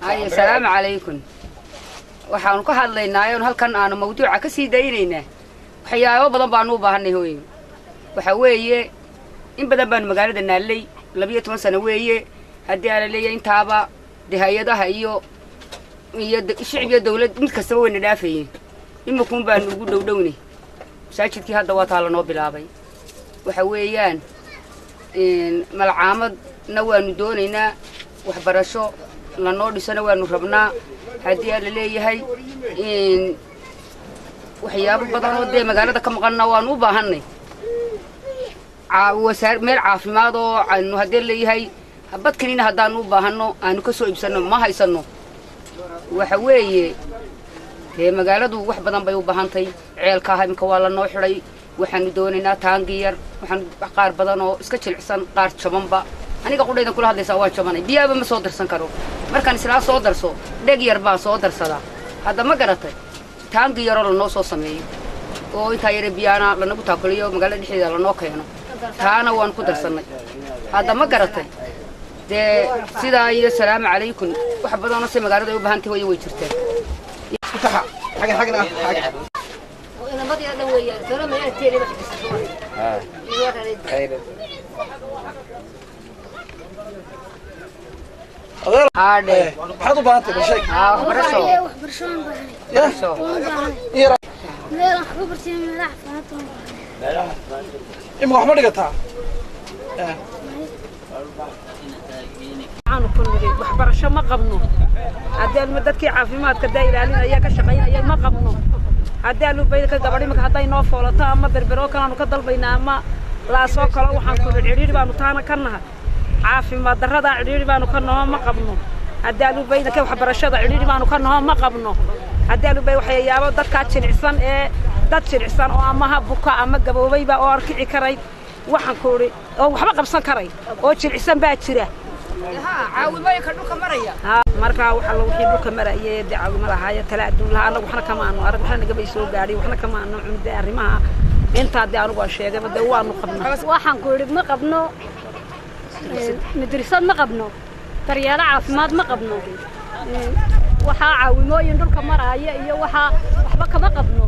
haye salaamu calaykum waxaanu ka hadlaynaa oon halkan aanu mawduuca ka sii daynaynaa waxyaabo badan baanu u baahanay hooyo waxa weeye in badan baanu magaalada naallay labiyo toban sano weeye haddii aala leeyahay intaaba dee hay-adaha iyo iyo shicib iyo dawlad mid kastaba wayna dhaafayeen iminkuun baanu ugu dhowdhownay masaajidkii hadda waa taa lanoo bilaabay waxa weeyaan malcaamadna waanu doonaynaa waxbarasho lanoo dhisana waanu rabnaa haddii aa la leeyahay waxyaabo badan oo dee magaalada ka maqanna waanu u baahanay wasaar meel caafimaad oo aanu haddii leeyahay badkanina haddaanu u baahanno aanu ka soo iibsanno ma haysanno waxa weeye dee magaaladu wax badan bay u baahantay ceelkaaha iminka waa lanoo xidhay waxaanu doonaynaa taangi yar waxaanu qaar badan oo iska jilicsan qaar jabanba aniga qudhaydan kula hadlaysaa waa jabanay biyaaba ma soo darsan karo markaan islaa soo darso dheg yar baan soo darsadaa hadda ma garatay taangi yaroo lanoo soo sameeyo oo intaa yare biyaana lanagu taakoliyo magaalada dhexdeeda lanoo keeno taana waan ku darsannay hadda ma garatay dee sidaa iyo salaamu calaykum wax badanoo se magaalada ay u baahantay hooyo way jirtaa haadhe maxaad u baahantay bal sheeg haa waxbarasho waxbarashoon baahnay waxbarasho Yara. meel wax ku bartay meelaha caafimaadka imika wax ma dhigataa waxaanu ku nidhi waxbarasho ma qabno haddii dadkii caafimaadka daa ilaalinaya ka shaqaynaya ma qabno haddii alubayka gabadh imika hadday noo foolato ama berberoo kaleanu ka dalbaynaa ama laasoo kalo waxaan ku nidhi cidhiidhi baanu taana ka nahay caafimaad darradaa cidhiidhi baanu ka naho ma qabno haddii alubaydaka waxbarashada cidhiidhi baanu ka naho ma qabno haddii alubay waxyayaabo dadkaa jilicsan ee dad jilicsan oo amaha buka ama gaboobayba oo arkici karay waxaan ku idhi oo waxba qabsan karay oo jilicsan baa jira caawimooyinka dhulka maraya ها markaa waxa la wixii dhulka marayay ee dacwimo lahaaya tala adduun lahaa anagu waxna kama aanu arag waxna nagabay soo gaadhay waxna kama aanu cunde arrimaha intaa dee anigu aan sheegayba dee waanu qabnaa waxaan ku idhi ma qabno madrasad ma qabno daryeelo caafimaad ma qabno waxaa caawimooyin dhulka maraaya iyo waxaa waxba kama qabno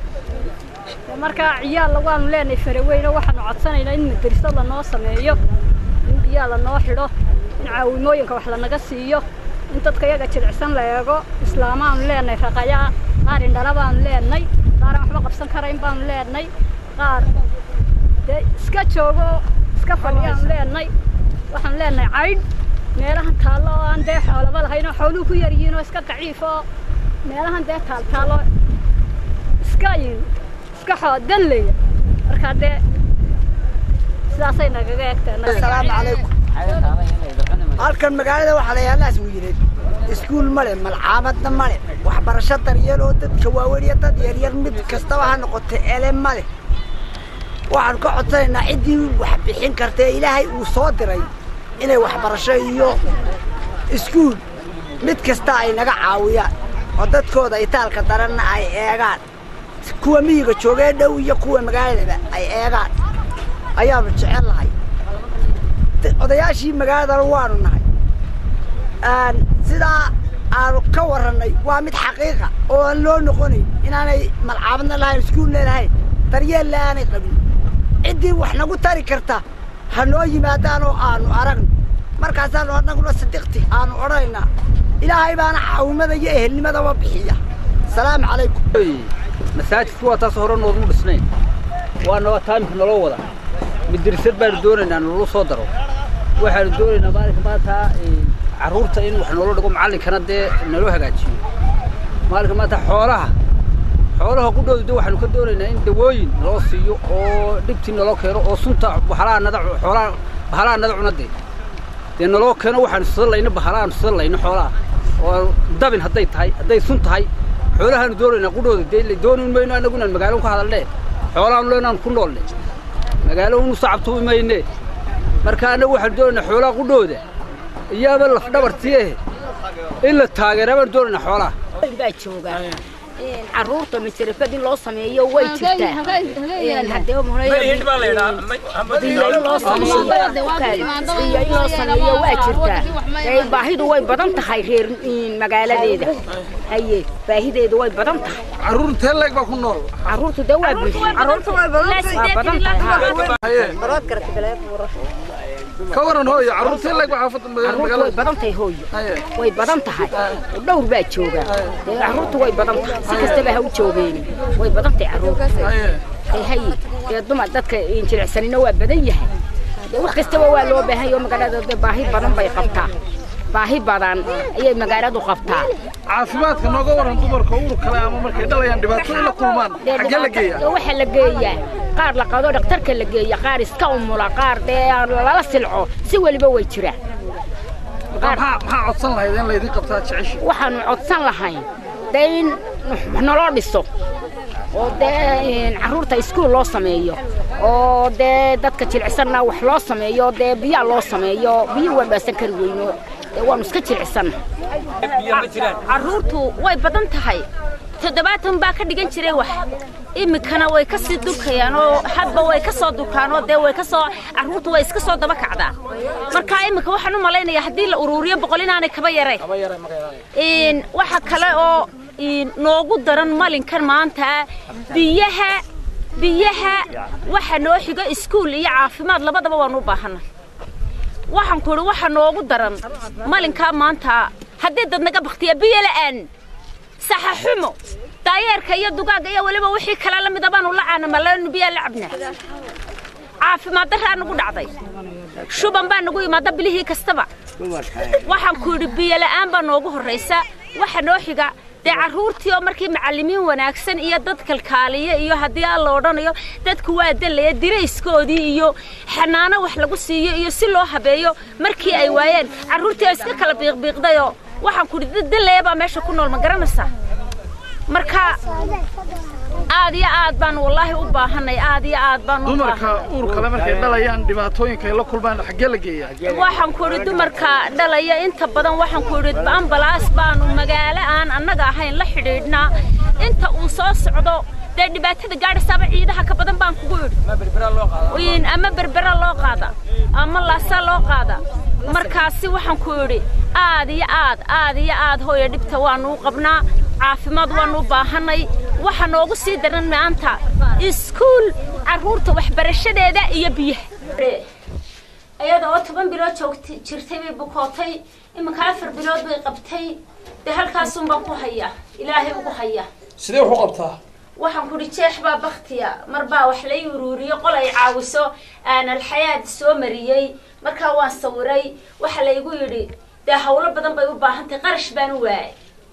markaa ciyaalla waanu leenahay faraweyno waxaanu codsanaynaa in madrasad lanoo sameeyo in biyaa lanoo xidho in caawimooyinka wax lanaga siiyo in dadka yaga jilicsan la eego islaamaanu leenahay raqayaa qaar indhala baanu leenay qaaraan waxba qabsan karayn baanu leenay qaar dee iska joogo iska fadhiyaanu leenay waxaanu leenahay caydh meelahan taallo oo aan dee xoolaba lahayn oo xooluhu ku yar yihiin oo iska daciif oo meelahan dee taal taallo iska iska xoodan leeya markaa dee sidaasay nagaga egteen asalaamu calaykum halkan magaalada waxaa la yaalaas wiileed iskuul male malcaamadna male waxbarasho daryeel oo dadka waaweyn iyo dad yaryar mid kastaba ha noqotay ele male waxaanu ka codsanaynaa ciddii wax bixin kartee ilaahay uu soo diray inay waxbarasho iyo iskuul mid kasta ay naga caawiyaan oo dadkooda itaalka daranna ay eegaan kuwa miyiga joogee dhow iyo kuwa magaaladaba ay eegaan ayaanu jecel lahay odayaashii magaaladana waanu nahay sidaa aanu ka warrannay waa mid xaqiiqa oo aan loo noqonayn inaanay malcaabadna lahayn iskuulna lahayn daryeella aanay qabin ciddii wax nagu tari karta ha noo yimaadaan oo aanu aragno markaasaanu annaguna sadiqti aanu odhanaynaa ilaahay baana caawimada iyo ehelnimadaba bixiya asalaamu calaykum masaajidku waa taas hore noodmu dhisnayn waana waa taamika naloo wada madrasad baanu doonaynaa naloo soo daro waxaanu doonaynaa maalinka maanta carruurta in wax noola dhigo macallinkana dee naloo hagaajiyo maalinka maanta xoolaha xoolaha qudhooda de waxaanu ka doonaynaa in dawooyin naloo siiyo oo dhibtii naloo keeno oo sunta bahalaha nada xoolaha bahalaha nada cuna dee dee naloo keeno waxaanu sida layno bahalahaanu sida layno xoolaha oo dabin hadday tahay hadday sun tahay xoolahaanu doonaynaa qudhooda dee dooni mayno annagu inaan magaalo ka hadalne xoolahaanu leenaan ku noolle magaalo unu sacabtubi mayne marka annagu waxaanu doonaynaa xoolaha qudhooda iyaaba laf dhabartii eh in la taageera baanu doonaynaa xoolaha baa jooga caruurta majarafad in loo sameeyo way jirtaa haddee biyo in loo sameeyo biyo in loo sameeyo waa jirtaa ee baahidu way badan tahay reer magaaladeeda haye baahideedu way badan tahay caruur intee leeg baa ku nool caruurtu dee waa bulsho caruurtu way badan tahay haye ka waran hooyo caruur intee leeg baa xaafadda caruurtu way magaalada badan tahay hooyo haye way badan tahay dhowr baa jooga dee caruurtu way badan tahay si kastaba ha u joogeeni way badan tahay caruurta haye Ee, hay dee dumar dadka jilicsanina waa badan yahay dee wax kastaba waa loo baahan yahay oo magaalada dee baahi badan bay qabtaa baahi badan ayay magaaladu qabtaa caafimaadka nooga waran dumarka uur kale ama markay dhalayaan dhibaatooyin la kulmaan Dee xaggee la geeyaa dhibaato- waxaa la geeyaa qaar la qado dhakhtarka la geeya qaar iska umula qaar dee lala silco si weliba way jiraan qaar maxaa maxaa codsan lahayd in laydin qabtaa jeceshi waxaanu codsan lahayn dee in naloo dhiso oo dee caruurta iskuul loo sameeyo oo dee dadka jilicsanna wax loo sameeyo dee biyaa loo sameeyo biyo waan dhaasan kari weyno dee waanu iska jilicsanna caruurtu way badan tahay toddobaatan baa ka dhigan jiray wax iminkana way ka sii dulkayaan oo hadba way ka soo dulkaan oo dee way ka soo caruurtu way iska soo daba kacdaa marka iminka waxaan u malaynayaa haddii la uruuriyo boqol inaanay kaba yaray Een, waxa kale oo een, noogu daran malinkan maanta biyaha biyaha waxa noo xigo iskuul iyo caafimaad labadaba waan u baahanay waxaan ku idhi waxa noogu daran malinkaa maanta haddii dad naga baktiya biyo la'aan saxa xumo daayeerka iyo dugaagga iyo weliba wixii kale la mida baanu la caanamalanu biyaa la cabnaa caafimaad daraa nagu dhacday shuban baa nagu imaada bilihii kastaba waxaan ku idhi biyo la'aan baa noogu horraysa waxa noo xiga dee carruurtii oo markii macallimiin wanaagsan iyo dad kalkaaliya iyo haddii aan la odhanayo dadku waa dalaya dirayskoodii iyo xanaano wax lagu siiyo iyo si loo habeeyo markii ay waayeen carruurtii oo iska kala biiqbiiqdayoo waxaan ku idhi dad dalaya baa meesha ku nool ma garanaysaa marka aad iyo aad baan wallaahi u baahanay aad iyo aad baan u dumarka baahanay uur kale markay dhalayaan dhibaatooyinka ay la kulmaan xaggee la geeyaa waxaan ku idhi dumarka dhalaya inta badan waxaan ku idhi ambalaas baanu magaalo aan annaga ahayn la xidhiidhnaa inta uu soo socdo dee dhibaatada gaadhasaaba ciidaha ka badan baan kugu idhi Een, ama berbera loo qaada ama laasa loo qaada markaasi waxaan ku idhi aad iyo aad aad iyo aad hooya dhibta waanu u qabnaa caafimaad waanu u baahanay waxa noogu sii daran maanta iskuul carruurta waxbarashadeeda iyo biyaha iyada oo toban bilood joogtay jirtay bay bukootay iminka afar bilood bay qabtay dee halkaasun baan ku hayaa ilaahay ugu hayaa sidee wax u qabtaa waxaan kudhi jeex baa baktiya mar baa wax lay uruuriyo qol ay caawiso aan alxayaad soo mariyey markaa waan sawiray waxa laygu yidhi dee hawlo badan bay u baahan tahay qarash baan u waayay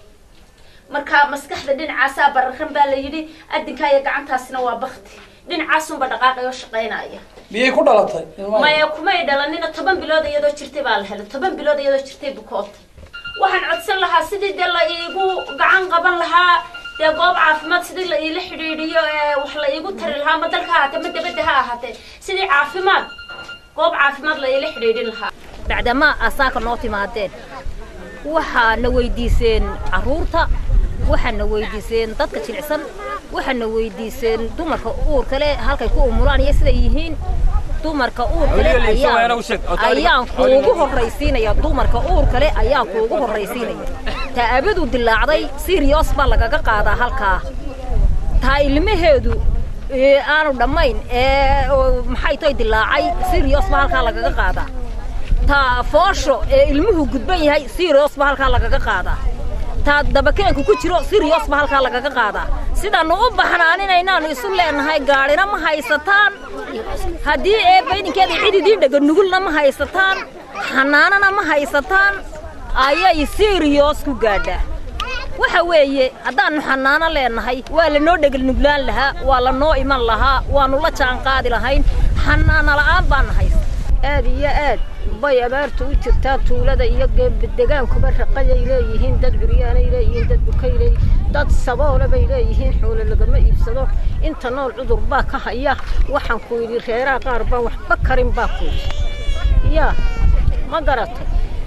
marka maskaxda dhinacaasaa bararan baa la yidhi adinkaa iyo gacantaasina waa bakti dhinacaasunba dhaqaaqay oo shaqaynaya miyay ku dhalatay maya kumay dhalanina toban bilood iyadoo jirtay baa la helay toban bilood iyadoo jirtay bukootay waxaan codsan lahaa sidii dee la iigu gacan qaban lahaa dee goob caafimaad sidii la iila xidhiidhiyo ee wax la iigu tari lahaa ma dalka ha ahaatee ma dabadda ha ahaatee sidii caafimaad goob caafimaad la iila xidhiidhin lahaa bacdama asaaka noo timaadeen waxaana weydiiseen carruurta waxaana weydiiseen dadka jilicsan waxaana weydiiseen dumarka uurka leh halkay ku umulaan iyo siday yihiin dumarka uurka leh ayaan ayaan kuugu horraysiinaya dumarka uurka leh ayaan kuugu horraysiinaya taabadu dilaacday sirios baa lagaga qaadaa halkaa taa ilmaheedu ee aanu dhammayn ee oo maxay toy dilaacay sirios baa halkaa lagaga qaadaa taa foosho ee ilmuhu gudban yahay sirios baa halkaa lagaga qaadaa taa dabakeenku ku jiro sirios baa halkaa lagaga qaadaa sidaannu u baxnaaninaynaannu isu leenahay gaadhina ma haysataan haddii ee baydinkeeda cid idiin dhega nugulna ma haysataan xanaanana ma haysataan ayay sirios ku gaadhaa waxa weeye haddaannu xanaano leenahay waa lanoo dhegel nuglaan lahaa waa lanoo iman lahaa waannu la jaan qaadi lahayn xanaano la'aan baana haysta aad iyo aad bay abaartu u jirtaa tuulada iyo degaankuba raqayay leeyihiin dad curyaanay leeyihiin dad bukay leeyihiin dad saboole bay leeyihiin xoolo lagama iibsado inta nool cudur baa ka haya waxaan ku yidhi reeraha qaar baa waxba karin baa ku yidhi yaa ma garatay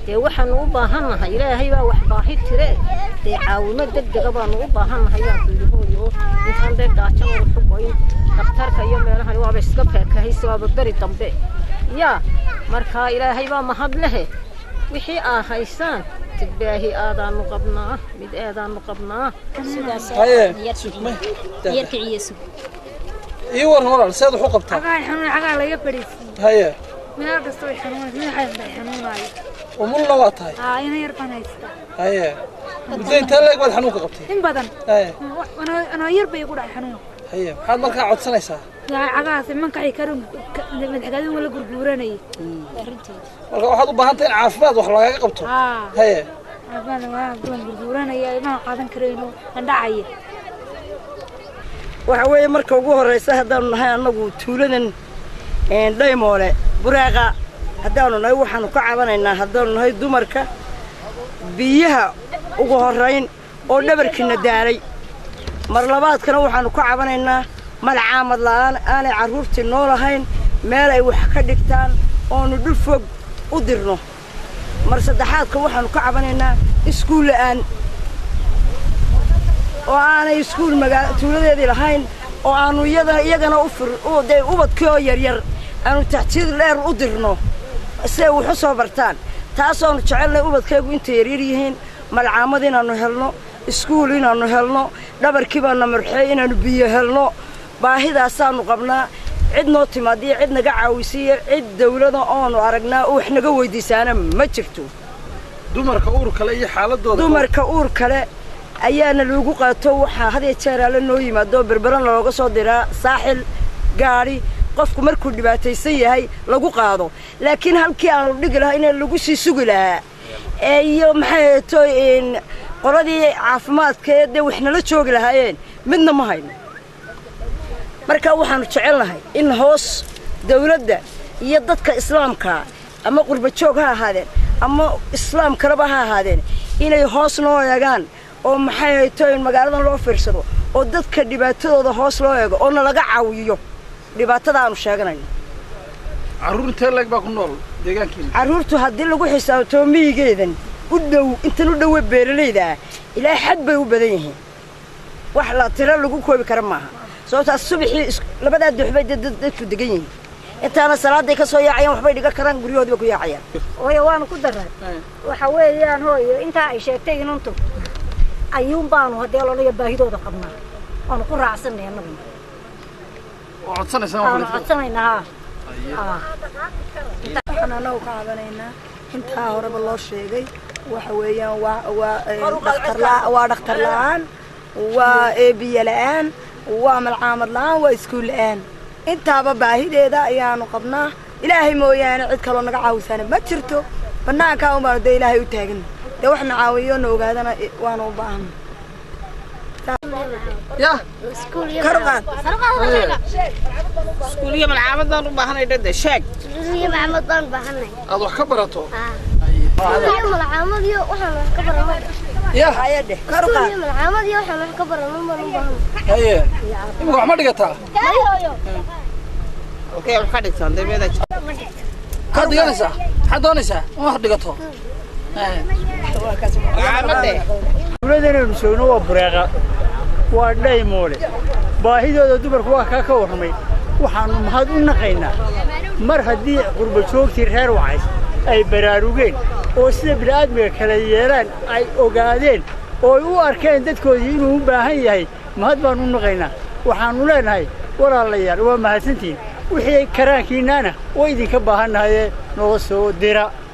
dee waxaanu u baahannahay ilaahay baa wax baahi tire dee caawimo degdega baanu u baahannahay baan ku yidhi hooyo intaan dee gaajan wada xugoyn dhakhtarka iyo meelahan waaba iska feekahayse waaba beri dambe yaa marka ilaahay baa mahad lehe wixii aa haysaan tidbaahi aadaanu qabnaa mid eedaanu qabnaa haye yarkiciyesu ii waran walaal seed wax u qabtaa xagaa xanuun xagaa laga fadhiisiiyey haye meel kasta way xanuunaysa madaxaas bay xanuunaayo umulna waa tahay aa ina yar baan haystaa haye muddo intee leeg baad xanuunka qabtay in badan haye anoo- anoo yar bay igu dhacay xanuun haye maxaad markaa codsanaysaa yaa cagahaas mankacay karun madaxgaadin wala gurguuranayay marka waxaad u baahan tahay in caafimaad wax lagaaga qabto aa haye caafimaad waa waan gurguuranaya imaan qaadan karayno andhacaya waxa weeye marka ugu horraysa haddaanu nahay annagu tuuladan een, dhaymoole buraaqa haddaanu nahay waxaanu ka cabanaynaa haddaanu nahay dumarka biyaha ugu horrayn oo dhabarkiina daalay mar labaadkana waxaanu ka cabanaynaa malcaamad la'aan aanay carruurtii noo lahayn meel ay wax ka dhigtaan oonu dhul fog u dirno mar saddexaadka waxaanu ka cabanaynaa iskuul la'aan oo aanay iskuul magaa tuuladeedii lahayn oo aanu iyada iyagana u fir u dee ubadkii oo yaryar aanu taxjiid dheer u dirno si ay wax u soo bartaan taasoonu jecelnay ubadkaygu intay yaryar yihiin malcaamad inaannu helno iskuul inaannu helno dhabarkii baana marxey inaannu biyo helno baahidaasaannu qabnaa cid noo timaadiyo cid naga caawisiiyo cid dawlada oonu aragnaa oo wax naga weydiisaana ma jirto dumarka uur kale iyo xaaladooda dumarka uur kale ayaana lagu qaato waxaa had iyo jeer alle noo yimaado berberan looga soo diraa saaxil gaadhi qofku markuu dhibaataysan yahay lagu qaado laakiin halkii aanu dhigi lahaa in lagu sii sugi lahaa ee iyo maxay to qoladii caafimaadka ee dee wax nala joogi lahaayeen midna ma hayno marka waxaanu jecelnahay in hoos dawladda iyo dadka islaamka ama qurba joog ha ahaadeen ama islaam kaleba ha ahaadeen inay hoos noo eegaan oo maxay hayto in magaaladan loo fiirsado oo dadka dhibaatadooda hoos loo eego oo nalaga caawiyo dhibaatada aanu sheeganayno carruur intee leeg baa ku nool deegaankiina carruurtu haddii lagu xisaabtoo miyigeedan u dhow intan u dhowe beeralayda ah ilaa xad bay u badan yihiin wax la tiro lagu koobi kara maaha sababtaas subaxii is- labadaa duxbay dad dad- dadku degan yihiin intaana salaaday ka soo yaacayaan waxbay dhigan karaan guryahoodii bay ku yaacayaan hooyo waanu ku daray waxa weeyaan hooyo intaa ay sheegtay inuntu ayuun baanu haddee lolaya baahidooda qabnaa waanu ku raacsanay annaguna oo codsanaysaa waanu waxaa codsanaynaa haa waxaan anagu ka cabanaynaa intaa horeba loo sheegay waxa weeyaan waa waa ee, dhakhtar la- waa dhakhtar la'aan waa eebiye la'aan waa malcaamad la'aan waa iskuul la'aan intaaba baahideeda ayaanu qabnaa ilaahay mooyaane cid kaloo naga caawisaana ma jirto bannaankaa unbaanu dee ilaahay u taagan dee waxna caawiyo na ogaadana i- waanu u baahana ya kor u qaad iskuuliyo malcaamad baan u baahanay dhade sheeg iyo maxamed baan baahanay aad wax ka barato iyo malcaamad iyo waxaan wax ka baranay ya hayadhe kor u qaad iyo malcaamad iyo waxaan wax ka baranay baan u baahanay haye imika wax ma dhigataa okey wax ka dhigtaan dabeeda maxaad dhiganaysaa maxaad doonaysaa in wax dhigato Haye. malcaamade dawladanaynu joogno waa bureeqa waa dhaymoole baahidooda dumarku waa kaa ka warramay waxaannu mahad u naqaynaa mar haddii qurba joogtii reer wacays ay baraarugeen oo sida bini'aadmiga kala yeelaan ay ogaadeen oo ay u arkeen dadkoodii inuu u baahan yahay mahad baannu u naqaynaa waxaannu leenahay walaalayaal waa mahadsantihiin wixii karaankiinnaana waa idinka baahannahayee noo soo dira